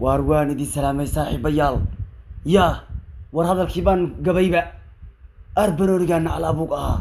waar waan idin salaamay saaxiibayaal yaa war hadalkii baan gabayba arbanoonigaana alaabuug ahaa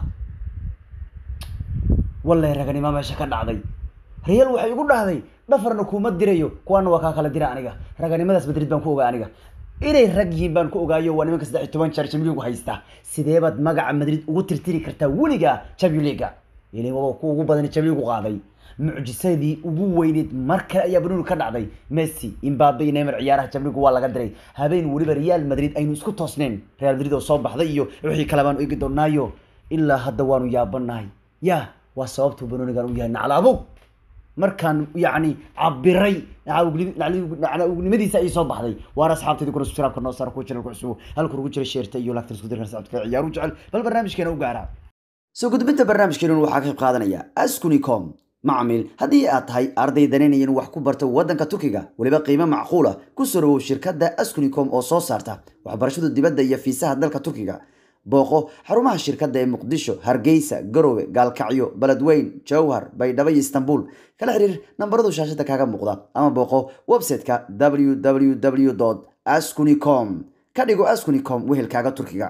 wallahi raganima meesha ka dhacday real waxay igu dhahday dhafarna kuma dirayo kuwaana waa kaa kala dira aniga raganimadaas madrid baan ku ogaa aniga inay rag yihiin baan ku ogaayo waa nimanka saddex iyo toban jeer champion league haysta sidee baad magaca madrid ugu tirtiri kartaa weliga champion league ilaa waa ku ugu badan champion league qaaday mucjisadii ugu weyneyd mar kale ayaa banuuni ka dhacday messi imbabe iyo neymar ciyaaraha champion league waa laga diray habeen weliba real madrid aynu isku toosneen real madrid oo soo baxday iyo wixii kale baanu eegi doonaayo ilaa hadda waanu yaabanahay ya waa sababtuu banuunigan u yahay naclaabog markaan yani cabiray nacnimadiisa ay soo baxday waana asxaabtayda kuna subscribe noo saar kuwa channelka cusub halka ugu jira sheerta iyo lagtan isku dirkan socodka ciyaaru jecel bal barnaamijkeena u gaara soo gudbinta barnaamijkeena waxaa ka qayb qaadanaya askunicom macmiil haddii aad tahay arday danaynayan wax ku barta waddanka turkiga weliba qiimo macquula ku soo dhawow shirkadda askunicom oo soo saarta waxbarashada dibadda iyo fiisaha dalka turkiga booqo xarumaha shirkadda ee muqdisho hargeysa garowe gaalkacyo beledweyn jowhar baydhabo iyo istanbul kala xiriir nambaradu shaashada kaaga muuqda ama booqo website-ka www ascunicom ka dhigo ascunicom wehelkaaga turkiga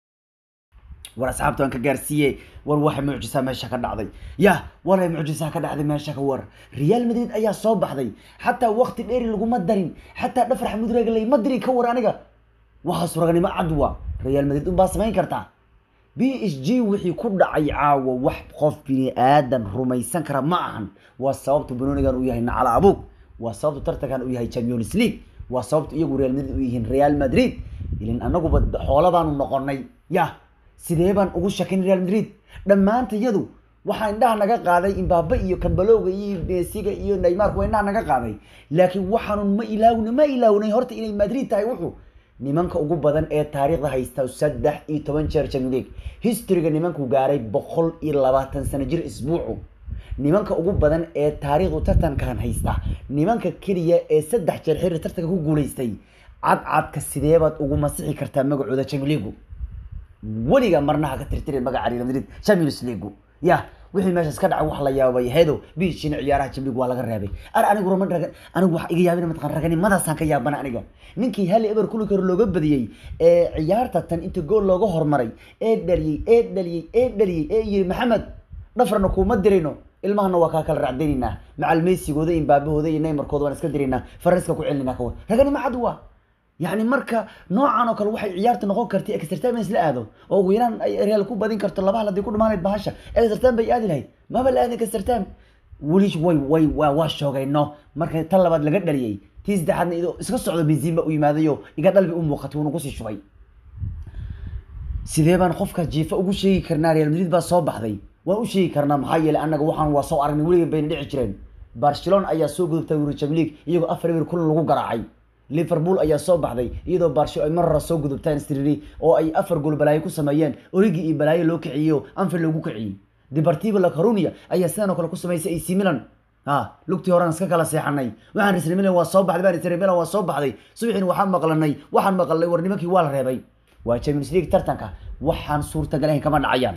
war asxaabta waan ka gaarsiiye war waxa mucjisaa meesha ka dhacday ya walay mucjisaa ka dhacday meesha ka war real madrid ayaa soo baxday xataa waqti dheeri laguma darin xataa dhafar xamud reegalay ma diri ka war aniga waxaas raganimo cadwa real madrid unbaa samayn kartaa b s g wixii ku dhacay caawa wax qof bini aadan rumaysan kara ma ahan waa sababta banoonigan uu yahay nacala abuug waa sababta tartankan uu yahay champions league waa sababta iyagu real madrid u yihiin real madrid ilin anaguba xoola baanu noqonay ya sidee baan ugu shakin real madrid dhammaanta iyadu waxaa indhaha naga qaaday imbabe iyo kambalowga iyo mesiga iyo neymarka waa indhaha naga qaaday laakiin waxaanu ma ilaawna ma ilaawnay horta inay madrid tahay wuxuu nimanka ugu badan ee taariikhda haysta saddex iyo toban jeer champion league historyga nimanku gaaray boqol iyo labaatan sano jir isbuucu nimanka ugu badan ee taariikhdu tartankan haysta nimanka keliya ee saddex jeer xiri tartanka ku guuleystay cadcadka sideebaad ugu masixi kartaa magacooda champion league weliga marna ha ka tirtirin magaca real madrid champions league ya wixii meeshaas ka dhacay wax la yaabay heedo biishin ciyaaraha champions league waa laga reebay ar anigu roman ragan anigu wax iga yaabina mataqan raganimadaasaan ka yaabana aniga ninkii hal eber kulli karo looga badiyey ee ciyaarta tan inta gool looga hormaray ee dhaliyey ee dhaliyey ee dhaliyey ee yiri maxamed dhafarna kuma dirayno ilmahana waa kaa kala racdaynaynaa macal meysigooda imbaabahooda iyo neymarkooda waan iska diraynaa faranska ku celinaa kawa raganimo cad waa yani marka noocan oo kale waxay ciyaarta noqon kartay exertime isla aado oo ugu yaraan ay real ku badin karto laba hal haddii ku dhamaanayd bahasha exertime bay aadi lahayd maba la aadin exertime weli way way waa waa shoogayno marka tan labaad laga dhaliyey tii saddexaadna idoo iska socdo benziin ba u yimaadayo iga dhalbi u muuqatay wuuna kusii shubay sidee baan qofka jiifa ugu sheegi karnaa real madrid baa soo baxday waan u sheegi karnaa maxaa yeelay annaga waxaan waa soo aragnay weligan bayna dhici jireen barcelona ayaa soo gudubtay wuri champions league iyagoo afar eber kulan lagu garaacay liverpool ayaa soo baxday iyadoo barsho ay mar hore soo gudubtaan striri oo ay afar gool balaayo ku sameeyeen origi iyo balaayo loo kiciyo anfield loogu kiciyey deportivo la corunia ayaa sidan oo kale ku samaysay ac milan ha lugtii horean iska kala seexanay waxaan risri milan waa soo baxday baan risri milan waa soo baxday subaxiin waxaan maqlanay waxaan maqalnay war nimankii waa la reebay waa champions league tartanka waxaan suurtagal ahayn kama dhacayaan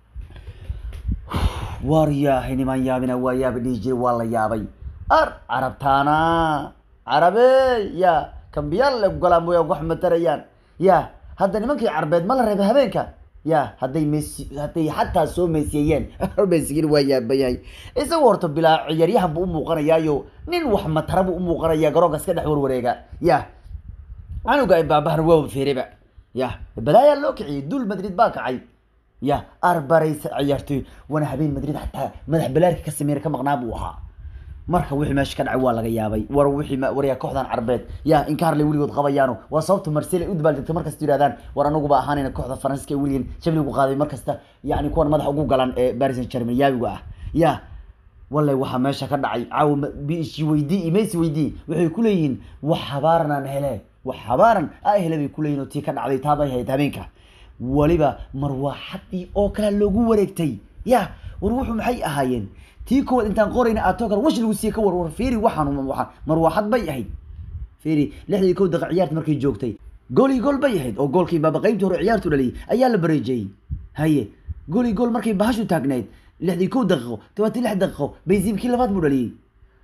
war yaahay niman yaabina waa yaabi dhihi jiray waa la yaabay ar carabtaana carabe ya kambiyaal le golaan mooya wax matarayaan ya hadda nimankii carbeed ma la reebay habeenka ya hadday mesi hadday xataa soo meesiyeeyeen mesigin waa yaabayahay isagu horta bilaa ciyaaryahan buu umuuqanayaayo nin wax matara buu umuuqanaya garoonka iska dhex warwareega ya canuga baabahana waa feereba ya balaayaa loo kiciyay duul madrid baa kacay ya arbaraysa ciyaartoy wana habeen madrid xataa madax balaarka ka sameeyna ka maqnaa buu ahaa marka wixii meesha ka dhacay waa laga yaabay war wixii waryaa kooxdan carbeed ya inkaarle weligood qabayaano waa sababta marsel ay u dabaaldegto markasta yidhahdaan war anaguba ahaanayna kooxda faransiska ee weligan jabligu qaaday markasta yani kuwan madaxa ugu galan ee paris saint germain yaabiga ah ya wallay waxaa meesha ka dhacay caawa b s g weydii iyo messi weydii waxay ku leeyihiin wax habaaran aan hele wax habaaran a hele bay kuleeyihin oo tii ka dhacday taabay hayd habeenka weliba marwaaxadii oo kale loogu wareegtay ya war wuxuu maxay ahaayeen tii koowaad intaan qorayna aatoo kale wash lagu siiye ka war war fiiri waxaan waxaan marwaaxad bay ahayd fiiri lixdii kow daqiiq ciyaarta markay joogtay gool iyo gool bay ahayd oo goolkii baaba qaybtii hore ciyaartu dhaliyay ayaa la bareejiyey haye gool iyo gool markay bahashu taagnayd lixdii kow daqiiqo tobantii lix daqiiqo baysiimkii labaad buu dhaliyey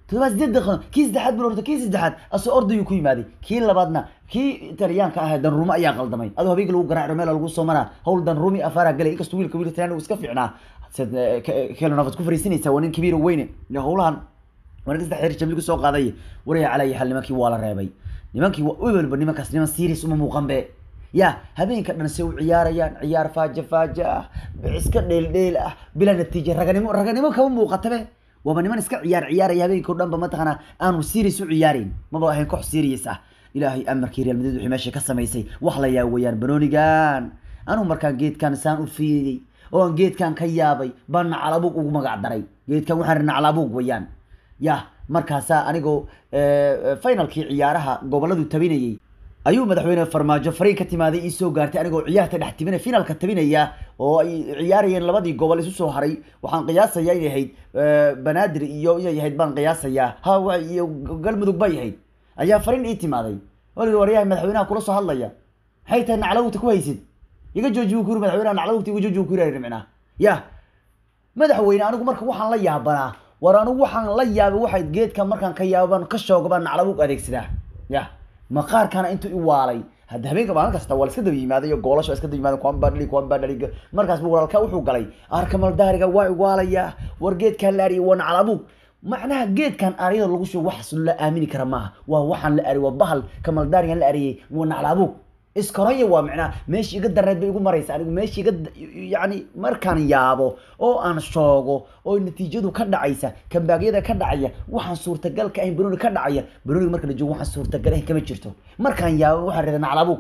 toddobaad sideed daqiiqo kii saddexaad buu ortay kii saddexaad asoo ordayuu ku yimaaday kii labaadna kii italyaanka ah danrumo ayaa qaldamay adoo habeenkii lagu garaaco meel lagu soo maraa hawl danrumi afaaraa galay inkastoo wiilka wiilka talyaanigu iska fiicnaa kelonafad ku fariisinaysa waa nin kabiir oo weyne howlahan waa ninka saddex xeer jamli kusoo qaaday waraya calaya xal nimankii waa la reebay nimankii webelba nimankaas niman serious uma muuqan be ya habeenka dhan se u ciyaarayaan ciyaar faaja faaja ah iska dheel dheel ah bilaa natiija raganimo raganimo kama muuqatabe waaba niman iska ciyaar ciyaaraya habeenkii o dhan ba mataqaanaa aanu serious u ciyaareyn maba ahayn koox serious ah ilaahay amarkii real madrid wixii meesha ka samaysay wax la yaa weeyaan banoonigan anuu markaan geedkan saan u fiiriyey oo aan geedkan ka yaabay baan nacalabuug ugu magac daray geedkan waxaan ri nacalabuug weeyaan ya markaasaa anigoo finalkii ciyaaraha goboladu tabinayay ayuu madaxweyne farmaajo fariin ka timaaday ii soo gaartay anigoo ciyaarta dhex tibina finalka tabinaya oo ay ciyaarayeen labadii gobol isu soo haray waxaan qiyaasayaa inay ahayd banaadir iyo inay ahayd baan qiyaasayaa ha iyo galmudug bay ahayd ayaa fariin ii timaaday wali waryahay madaxweynaha kula soo hadlaya maxay tahay naclawugta ku haysid iga jooji buu ku yiri madaxweynaha naclawugta iga jooji buu ku yiri micnaa ya madaxweyne anigu marka waxaan la yaabanaa war anigu waxaan la yaabay waxay geedka markaan ka yaabaan ka shooga baan naclawug adeegsadaa ya maqaarkana intuu i waalay hadda habeenka maalin kasta waa la iska daba yimaaday iyo goolasho iska daba yimaaday kuwan baa dhali kuwan baa dhali markaas buu walaalka wuxuu galay arkamal daariga waa iwaalaya war geedkan la ariya waa naclabuug macnaha geedkan ariyada lagu shugo waxaas la aamini kara maaha waa waxaan la ari waa bahal kamal daarigan la ariyay waa naclabuug iskoraya waa macnaha meeshii iga dareed bay igu maraysa anigu meeshii iga yacni markaan yaabo oo aan shoogo oo natiijadu ka dhacaysa kambaagyada ka dhacaya waxaan suurtagal ka ahayn banooni ka dhacaya banooniga marka la joogo waxaan suurtagal ahayn kama jirto markaan yaabo waxaan rida naclabuug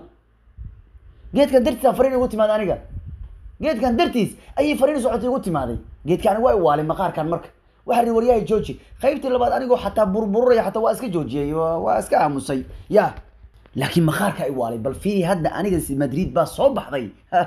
geedkan dartiisa fariin igu timaaday aniga geedkan dartiis ayay fariin socotay igu timaaday geedka aniga waa iwaalay maqaarkan marka waxaa rii waryahay jooji qaybtii labaad anigoo xataa burbururaya xataa waa iska joojiyey waa iska aamusay ya laakiin maqaarka ay waalay bal fiiri hadda aniga madrid baa soo baxday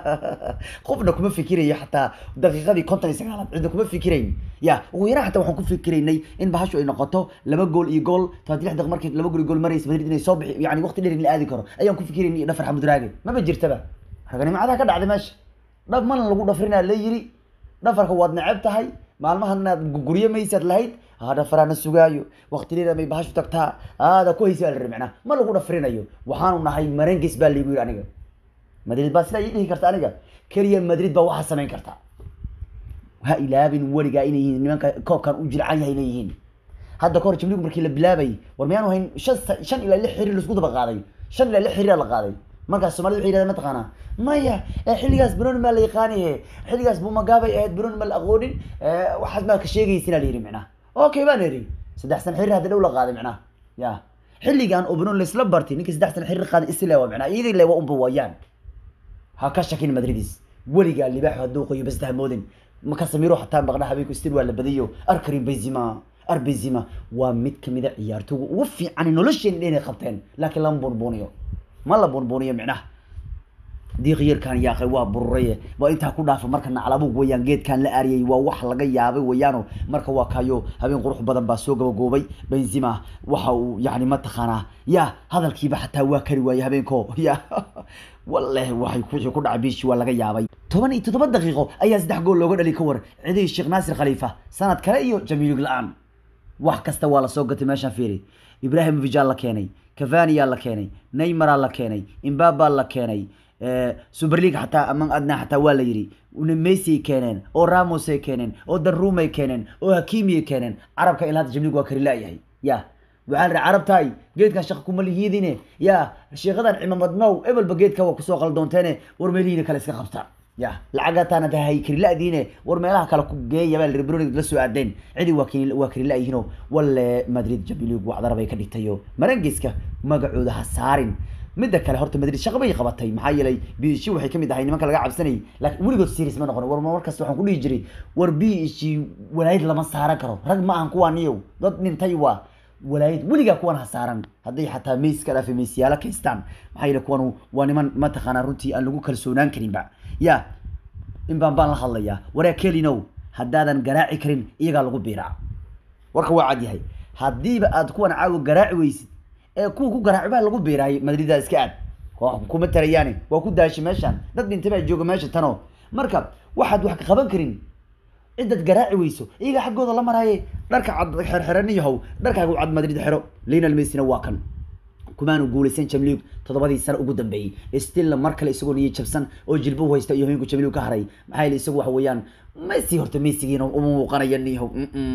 qofna kuma fikirayo xataa daqiiqadii konton iyo sagaalaad cidna kuma fikirayn ya ugu yaraan xataa waxaan ku fikiraynay in bahashu ay noqoto laba gool iyo gool tobanti lix daqiiq markii laba gool iyo gool maraysa madrid inay soo bixi yani waqti dheer in la aadi karo ayaan ku fikiraynay iyo dhafar xamud raage maba jirtaba raganimacadaha ka dhacday meesha dhab mana lagu dhafrinaa la yiri dhafarka waad neceb tahay maalmahan inaad guryo maysaad lahayd dhafaraana sugaayo waqti dheer may bahashu tagtaa aada ku haysa la micnaa ma lagu dhafrinayo waxaanu nahay marenges baa liigu yiri aniga madrid baa sidaa ii dhihi karta aniga keliya madrid baa waxaa samayn karta ha ilaabin weligaa inay yihiin nimanka koobkan u jilcan yahay inay yihiin hadda kahor jibligu markii la bilaabayay war miyaanu hayn shan shan ilaa lix xiriir laisku daba qaaday shan ilaa lix xiriir la qaaday markaas soomaalida waxay yidhahdeen mataqaanaa maya xilligaas banooni maa la yaqaaniye xilligaas bumagaabay ahayd banooni ma la aqoonin waxaas maa ka sheegaysinaa la yidhi micnaha okay baan idhi saddex san xiriir hadda dhow la qaaday micnaha ya xilligan oo banooni laisla bartay ninkii saddex san xiriir qaaday isle waa micnaha iyadii le waa unba waayaan ha ka shakin madridis weligaa libaaxu hadduu qoyo bas tahmoodin maka samiro xataa maqna habeenku istil waa la badiyo arkarin benzima ar benzima waa mid kamida ciyaartooga ugu fiican nolosheena inay qabteen laakiin lama bunbuniyo ma la bunbuniyo micnaha diiqyarkan yaaqay waa bururaye waa intaa ku dhaafa marka naclabuug weyaan geedkan la ariyay waa wax laga yaabay weyaano marka waa kayo habeen qurux badan baa soo gabagoobay benzima waxa uu yani mataqaanaa ya hadalkiiba xataa waa kari waayey habeenko ya wallahi waxay wixii ku dhacay biishi waa laga yaabay toban iyo toddoba daqiiqo ayaa saddex gool looga dhali ka war cidihii sheekh naasir khaliifa sanad kale iyo jamiilig la-aan wax kasta waa lasoo gatay meeshaan fiiri ibrahim vijal la keenay cavaniyaa la keenay neymaraa la keenay imbabaa la keenay super league xataa among adna xataa waa la yidhi messi keeneen oo ramosay keeneen oo darumay keeneen oo hakimiyay keeneen carabka ilaa hadda jamlig waa kari laayahay ya waxaa la carabtaay geedkan shaqa kuma lihiidine ya sheekadan cimaamad now ebelba geedka waa kusoo qaldoonteene war meelihiina kale iska qabta ya lacagataana tahay kariladiine war meelaha kale ku geeya baa broni la soo aadeen cidi waa k waa karilaayihiino walle madrid jamlig wacdara bay ka dhigtayo marangiska magacooda ha saarin midda kale horta madrid shaqa bay qabatay maxaa yeelay b h waxay kamid ahay nimanka laga cabsanayay laakiin weligood series ma noqon war markasta waxaan ku dhihi jiray war b h walaayad lama saaran karo rag ma ahan kuwaa niyow dad dhintay waa walaayad weligaa kuwan ha saaran hadday xataa mays ka dhaafe maysyaala kaystaan maxaa yeele kuwan waa niman mataqaanaa runtii aan lagu kalsoonaan karinba ya in baan baan la hadlayaa waraa kelinow haddaadan garaaci karin iyagaa lagu biiraa warka waa cad yahay haddiiba aad kuwan caawa garaaci weysid ee kuwa ku garaaci baa lagu biiraay madridaa iska aad kuma tarayaani waa ku daashay meeshaan dad dhintay baa jooga meesha tano marka waxaad wax ka qaban karin cidaad garaaci weyso iyaga xaggooda la maraaye dharka cad xerxeran yahow dharkaagu cad madrid xero lionel messina waa kan kumaanu guuleysan jamliig toddobadii sano ugu dambeeyey stilla mar kale isagoo niyo jabsan oo jilba u haysta iyo haweenku jamliig ka haray maxaa yeele isagu waxa weeyaan messi horta messigiina uma muuqanaya niyahow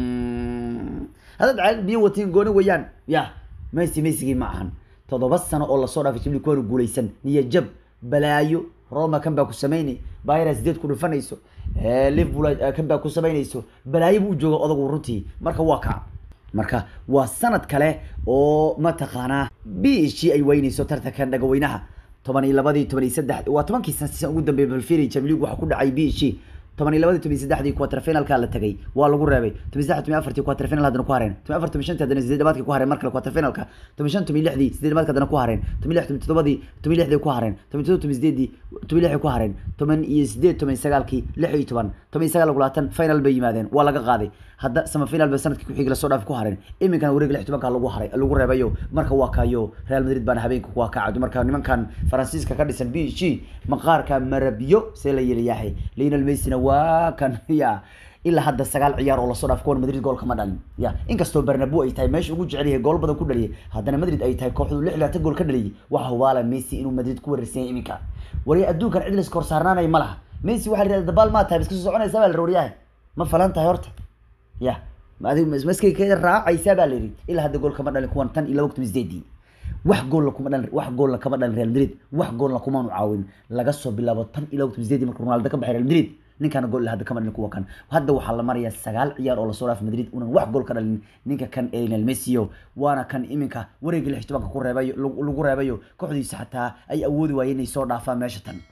haddaad caalad biyo watiin gooni weeyaan ya messi messigii ma ahan toddoba sano oo lasoo dhaafay jamliig kumaanu guuleysan niyo jab balaayo roma kan baa ku samaynay bayra sideed ku dhufanayso liverpool kan baa ku samaynayso balaayo buu u jooga odagu runtii marka waa kaa marka waa sanad kale oo mataqaanaa b g ay weynayso tartankan dhagaweynaha toban iyo labadii toban iyo saddex waa tobankii san ugu dambeeyay balfiri jamliig waxaa ku dhacay b g toban iyo labadii toban iyo saddexdii quarterfinalka la tagay waa lagu reebay toban saddex toban afartii quarterfinal haddana ku hareen toban afar toban shantii haddana sideed dhabaadkii ku hareen mar kale quarterfinalka toban shan toban lixdii sideed dhabaadka haddana ku hareen toban lix toban toddobadii toban lixdii ku hareen toban todoba toban sideedii toban lixdii ku hareen toban iyo sideed toban sagaalkii lix iyo toban toban iyo sagaal labaatan final bay yimaadeen waa laga qaaday hadda sama final ba sanadkii ku xigi lasoo dhaafi ku hareen iminkana wareeg lix tobanka lagu haray lagu reebayo marka waa kaayo real madrid baana habeenka waa kacado marka nimankan faransiiska ka dhisan b g maqaarka marabyo see la yeliyahay lionel messina waa kan ya ilaa hadda sagaal ciyaar oo lasoo dhaaf kuwan madrid gool kama dhalin ya inkastoo bernabo ay tahay meesha ugu jecel yahay gool badan ku dhaliyay haddana madrid ay tahay kooxdu lix laatan gool ka dhaliyay waxa hubaala messi inuu madrid ku wareersan yahay iminka wariya adduunkan cid laska hor saarnaanaya ma laha messi waxaa la yidhahda dabaal maa tahay iska soo soconaysa baa la rooriyahay ma falan tahay horta ya adig maskay ka raacaysaa baa la yidhi ilaa hadda gool kama dhalin kuwan tan iyo laba kun sideedii wax goolna kuma dhalin wax goolna kama dhalin real madrid wax goolna kumaanu caawin laga soo bilaabo tan iyo laba kun sideedii marka ronaldo ka baxay real madrid ninkaana gool hadda kama dhalin kuwa kan hadda waxaa la marayaa sagaal ciyaar oo lasoo dhaafay madrid unan wax gool ka dhalin ninka kan lionel messio waana kan iminka wareegii lix tobanka ku reebayo lagu reebayo kooxdiisa xataa ay awoodi waayeen inay soo dhaafaan meesha tan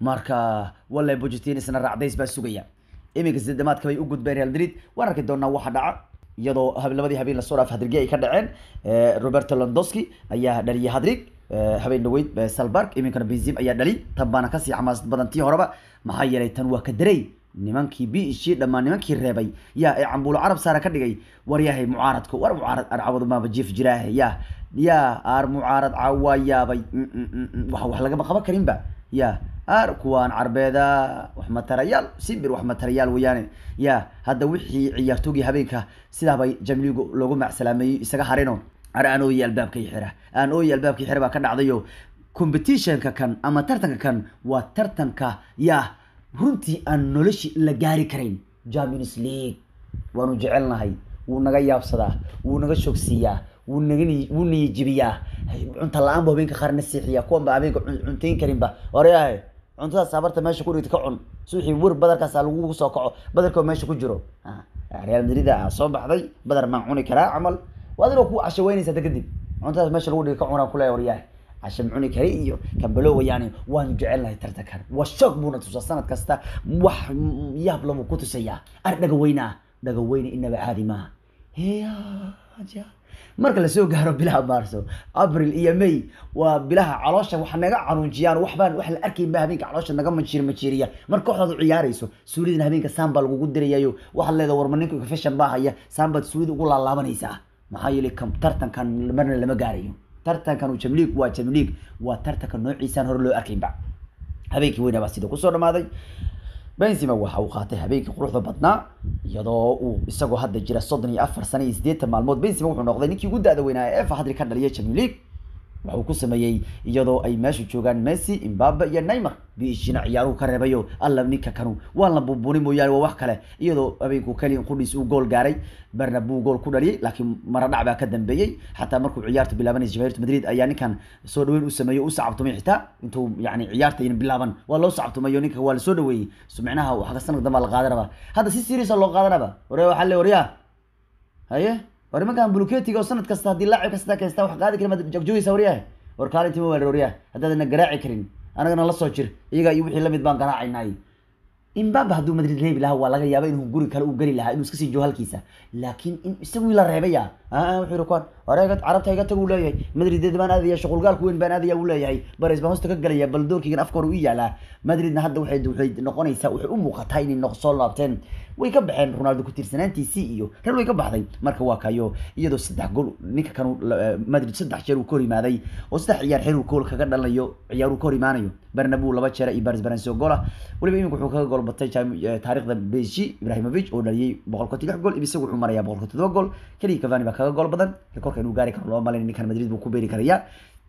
marka wallahi bojetin isna raacdays baa sugaya iminka sideedamaadka bay u gudbeen real madrid waan arki doonaa waxa dhaca iyadoo labadii habeen lasoo dhaaf hadrigi ay ka dhaceen roberto londoski ayaa dhaliyay hadrig habeen dhaweyd salbarg iminkana benzim ayaa dhali tan baana kasii xamaasad badan tii horeba maxaa yeelay tan waa ka daray nimankii b g dhammaan nimankii reebay yaa ee cambuulo carab saara ka dhigay war yahay mucaaradka war mucaarad arcabadu maaba jiif jiraahe ya ya aar mucaarad cawaa yaabay wax wax lagama qaban karinba ya aar kuwaan carbeeda wax matarayaal simbir wax matarayaal weeyaane ya hadda wixii ciyaartoogii habeenka sidaabay jamligu loogu macsalaameeyey isaga harino ar aan ooyi albaabka xira aan ooyi albaabka xira baa ka dhacdayo competitionka kan ama tartanka kan waa tartanka ya runtii aan noloshi la gaari karayn champions league waanu jecelnahay wuu naga yaabsadaa wuu naga shogsiiyaa wuu naga wuu niyajibiyaa cunta la-aan bu habeenka qaarna siixiya kuwan ba habeenka cuntayn karinba waryahay cuntadaas habarta meesha ku dhigta ka cun suuxii wer badarkaasa lagu soo kaco badarkoo meesha ku jiro real madrid a soo baxday badar maan cuni karaa camal waa adigoo ku casho weynaysa hadda kadib cuntadaas meesha lagu dhiga ka cunaa kuleeya waryahay casho cuni kari iyo kambalo wayaani waanu jecelnahay tartankan waa shoog buuna tusaa sanad kasta wax yaab labuu ku tusayaa ar dhagaweynaa dhagaweyne inaba caadi maaha heya marka lasoo gaaro bilaha maarso abril iyo may waa bilaha caloosha wax naga canuunjiyaan waxbaan wax la arkayn ba habeenka caloosha naga majir majiriya marka kooxdaad u ciyaarayso suulidana habeenka saambaa lagugu dirayayo waxaad leedahay warma ninka fashion baa haya saambaad suulida ugu laalaabanaysaa maxaa yeelay tartankan marna lama gaarayo tartankan uu jamliig waa jamliig waa tartanka noociisaan hore loo arkaynba habeenkii weyna baa sida kusoo dhamaaday benzima waxa uu qaatay habeenkii quruxda badnaa iyadoo uu isagoo hadda jira soddon iyo afar sano iyo siddeetan maalmood benzima wuxuu noqday ninkii ugu da-da weynaa ee efa hadri ka dhaliya champion league waxuu ku sameeyey iyadoo ay meesha joogaan messi imbabe iyo neymar biishina ciyaaruhu ka reebayo alla ninka kanu waan la buubuni mooyaane waa wax kale iyadoo habeenku keliya qudhiis uu gool gaaray bernabeu gool ku dhaliyay laakiin maradhac baa ka dambeeyey xataa markuu ciyaarta bilaabanaysa jamaahirta madrid ayaa ninkan soo dhaweyn u sameeyo u sacabtumay xitaa intuu yani ciyaarta ayna bilaaban waa loo sacabtumayo ninka waa lasoo dhaweeyey so micnaha waxa sanad dambaa la qaadanaba hadda si serious loo qaadanaba waree waxaa le waryaa haye war nimankan buluketiga oo sanad kasta haddii laacib kasta kaysta wax qaadi karin maad joogjoogaysa waryahay war kaalintii ma waa waryahay haddaadna garaaci karin anagana la soo jir iyaga iyo wixii lamid baan garaacaynay imbabe hadduu madrid reebi lahaa waa laga yaaba inuu guri kale u geli lahaa inuu iska sii joogo halkiisa laakiin in isagii la reebaya ah wuxuu yidhi kuwan oreega carabta iga tag uu leeyahay madrid baan aadaya shuqulgaalku weyn baan aadaya uu leeyahay baris baan hosta ka galaya bal doorkaygan afka hore u yaalaa madridna hadda waxay waxay noqonaysaa waxay u muuqataa inay noq soo laabteen way ka baxeen ronaldo ku tiirsanaantiisii iyo reer way ka baxday marka waa kayo iyadoo saddex gool ninka kanu madrid saddex jeer uu ka hor yimaaday oo saddex ciyaar xiriir gool kaga dhalanayo ciyaar uu ka hor imaanayo bernabeu laba jeer iyo baris baranso goola weliba iminka wuxuu kaga gool batay taariikhda beji ibrahimovic oo dhaliyay boqol konton lix gool isagu wuxuu marayaa boqol konton todoba gool keliya cavani baa kaga gool badan rekorka inuu gaari karo loo malayn ninkan madrid buu ku beeri karayaa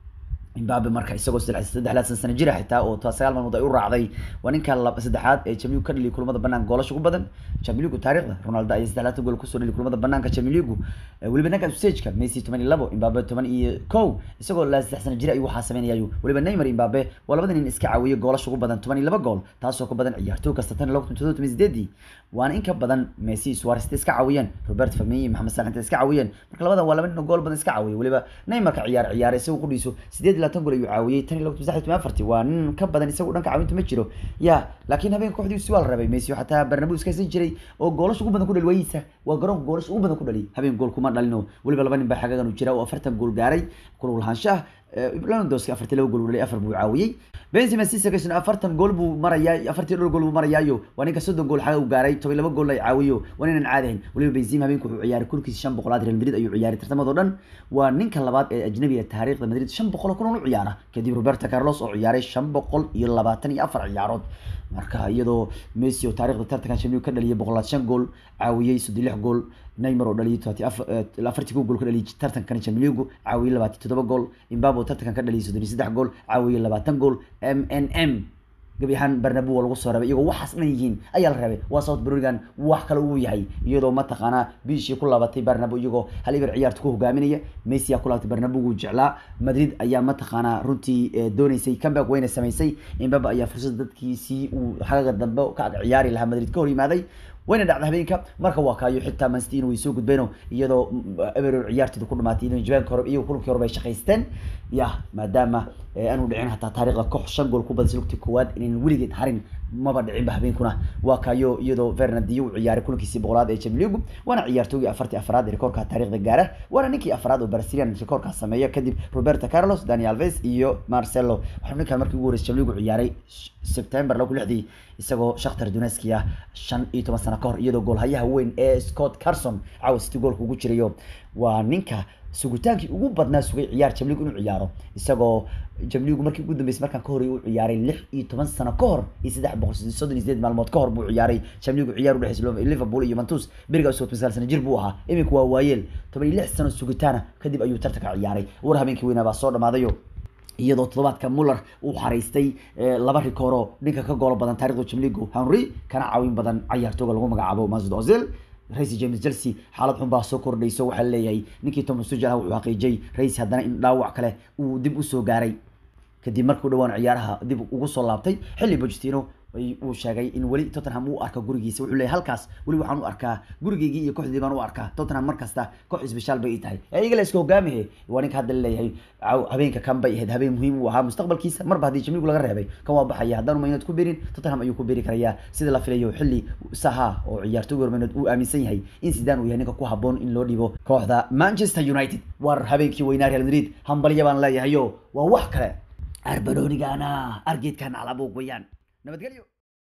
imbabe marka isagoo saddexlaad sana jira xitaa oo sagaal maalmood ay u raacday waa ninka saddexaad ee jamiligu ka dhaliya kulamada banaanka goolasha ugu badan jamiligu taariikhda ronaldo ayaa saddexlaatan gool kusoo dhaliya kulamada banaanka jamiligu weliba ninka stageka messi toban iyo labo imbabe toban iyo kow isagoo la saddex sana jira ayuu waxaa sameynayayu weliba neymar imbabe waa labada nin iska caawiyay goolasha ugu badan toban iyo laba gool taasoo ka badan ciyaartoy kasta tan laba kun todoba toban sideedii waana in ka badan messi suarez intay iska caawiyeen robert firmini iyo maxamed salah intay iska caawiyeen marka labadan waa laba nin oo gool badan iska caawiyay weliba neymarka ciyaar ciyaar isagoo qudhiiso sideed iyo labaatan gool ayuu caawiyey tan iyo laba kun saddex iyo toban afartii waa nin ka badan isagu dhanka caawinta ma jiro ya laakiin habeenka kooxdiisu waa la rabay messi xataa bernabeu iska haysan jiray oo goolasha ugu badan ku dhali waayiisa waa garoonka goolasha ugu badan ku dhali habeen gool kuma dhalino weliba laba nin baa xagagan u jira oo afartan gool gaaray kulug lahaanshaha Lewandowski afartii laba gool dhalay afar buu caawiyey Benzema Sisakisna afartan gool buu marayaa afartii dhowr gool buu marayaayo waa ninka soddon gool xaga u gaaray toban laba gool ay caawiyo waa ninaan caadayn weliba Benzema habeenku wuxuu ciyaaray kulkiisa shan boqolaad Real Madrid ayuu ciyaaray tartamadoo dhan waa ninka labaad ee ajnabiga taariikhda Madrid shan boqol kun u ciyaara kadib Roberto Carlos oo ciyaaray shan boqol iyo labaatan iyo afar ciyaarood marka iyadoo Messi oo taariikhda tartankan Champions ka dhaliyay boqolaad shan gool caawiyey soddon lix gool Neymar oo dhaliyay todobaati afartii gool ka dhaliyay tartankan Champions League caawiyey labaatan toddoba gool Mbappe oo tartankan ka dhaliyay soddon iyo saddex gool caawiyey labaatan gool MNM gabi ahaan Bernabeu waa lagu soo rabay iyagoo waxaas dhan yihiin ayaa la rabay waa South Berrigan wax kale uu yahay iyadoo mataqaanaa bishii ku laabatay Bernabeu iyagoo hal ibar ciyaarta ku hogaaminaya Messi ayaa ku laabatay Bernabeu uu jeclaa Madrid ayaa mataqaanaa runtii doonaysay comeback weyna samaysay Mbappe ayaa fursad dadkiisii uu xagaga dambe ka ciyaari lahaa Madrid ka hor yimaaday wayna dhacda habeenka marka waa kaayo xitaa Man City way soo gudbeen iyadoo Ever ciyaartooda ku dhamaatay inay jawaanka hore iyo kulankii hore bay shaqaysteen ya maadaama aanu dhicin hataa taariikhda koox shan gool ku badisay lugtii koowaad inaan weligeed harin maba dhicinba habeenkuna waa kaayo iyadoo Fernandinho uu ciyaaray kulankiisii boqolaad ee Champions League waana ciyaartoygii afartii afraad ee rekoorka taariikhda gaara waana ninkii afraad oo Brazilian rekoorka sameeya kadib Roberto Carlos Dani Alves iyo Marcelo waxaa ninkan markii ugu horeysay Champions League ciyaaray September laba kun lixdii isagoo Shakhtar Donetsk ah shan iyo toban sano ka hor iyadoo goolhayaha weyn ee Scott Carson caawa City goolka ugu jirayo waa ninka sugitaankii ugu badnaa sugay ciyaar Champions League inuu ciyaaro isagoo Champions League markii ugu dambeysay markaan ka horeeyay uu ciyaaray lix iyo toban sano ka hor iyo saddex boqol soddon iyo sideed maalmood ka hor buu ciyaaray Champions League ciyaar u dhexeysay Liverpool iyo Juventus beriga usoo sagaal sano jir buu ahaa iminka waa waayeel toban iyo lix sano sugitaana kadib ayuu tartanka ciyaaray war habeenkii weynaa baa soo dhamaadayo iyadoo toddobaadka Muller uu xariistay laba rikooro ninka ka gool badan taariikhda Champions League Henry kana caawin badan ciyaartooyga lagu magacaabo Mesut Ozil Reis James Chelsea xaalad xun baa soo kordhayso waxaa leeyahay ninkii Thomas Tuchel wuxuu xaqiijiyay Reis haddana in dhaawac kale uu dib u soo gaaray kadib markuu dhawaan ciyaaraha dib ugu soo laabtay xilli Pochettino uu sheegay in weli Tottenham uu arka gurigiisa wuxuu leeyahay halkaas weli waxaan u arkaa gurigeygii iyo kooxdii baan u arkaa Tottenham markasta koox isbishaal bay tahay iyaga la iska hogaamiye waa ninka hadda leeyahay habeenka kan bay ahayd habeen muhiim u ahaa mustaqbalkiisa marba haddii Champions League laga reebay kan waa baxaya haddaan United ku biirin Tottenham ayuu ku biiri karayaa sida la filayo xilli saha oo ciyaartooyga United uu aaminsan yahay in Zidane uu yahay ninka ku haboon in loo dhibo kooxda Manchester United war habeenkii weynaa Real Madrid hambalyo baan leeyahayo waa wax kale arbaroonigana argeedkan alaabo goyaan nabadgelyo